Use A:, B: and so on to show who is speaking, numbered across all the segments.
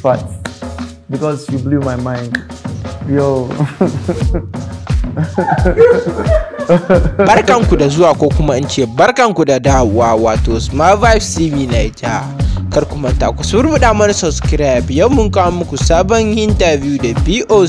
A: fat because you blew my mind. Yo.
B: barkanku da zuwa ko kuma in ce barkanku da dawowa wato smart vibes tv naija kar ku manta ku surbuɗa mana subscribe yau mun kawo muku sabon interview da boc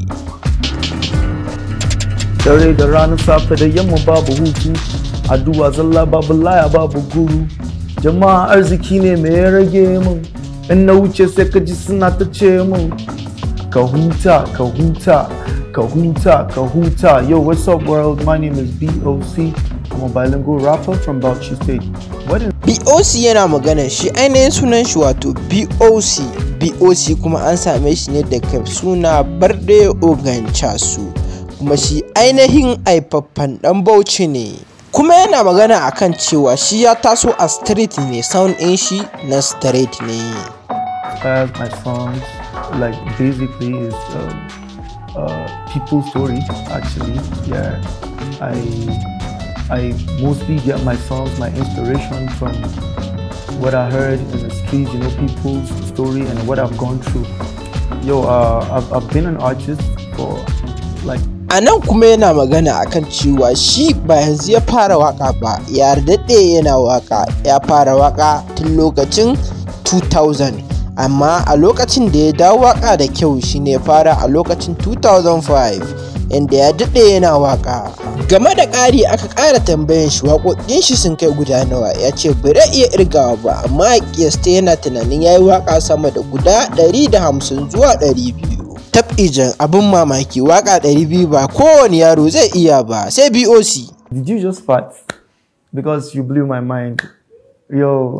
A: Dare da ranar safe da yamma babu hutu, addu'a zalla babu laya babu guru. Jama'a arziki ne mai ya rage min, in na wuce sai ka ji suna ta ce min. Ka huta, ka huta, ka huta, ka huta. Yo, what's up world? My name is BOC. I'm a bilingual rapper from Bauchi State. What is
B: boc yana magana shi ainihin sunan shi wato boc boc kuma an same shi ne daga suna barde oganchasu kuma shi ainihin haifaffen dan bauchi ne kuma yana magana akan cewa shi ya taso a street ne sound ɗin shi na street ne
A: inspired my songs? Like basically is um, uh, people's stories actually. Yeah, I I mostly get my songs, my inspiration from what I heard in the streets, you know, people's story and what I've gone through. Yo, uh, I've, I've been an artist for like
B: a nan kuma yana magana akan cewa shi ba yanzu ya fara waka ba ya daɗe yana waka ya fara waka tun lokacin 2000 amma a lokacin da ya dawo waka da kyau shine ya fara a lokacin 2005 inda ya daɗe yana waka game da ƙari aka ƙara tambayan shi waƙoƙin shi sun kai guda nawa ya ce bai iya irgawa ba amma a kiyasta yana tunanin ya yi waka sama da guda 150 zuwa 200 tab'ijan abin mamaki waka 200 ba kowane yaro zai iya ba sai boc
A: Did you just fart? Because you blew my mind. Yo.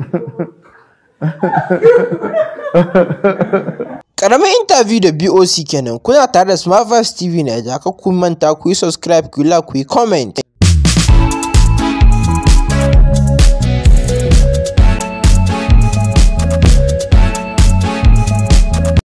B: karamin interview da boc kenan kuna tare da smart tv na ka kun manta ku yi subscribe ku yi like ku yi comment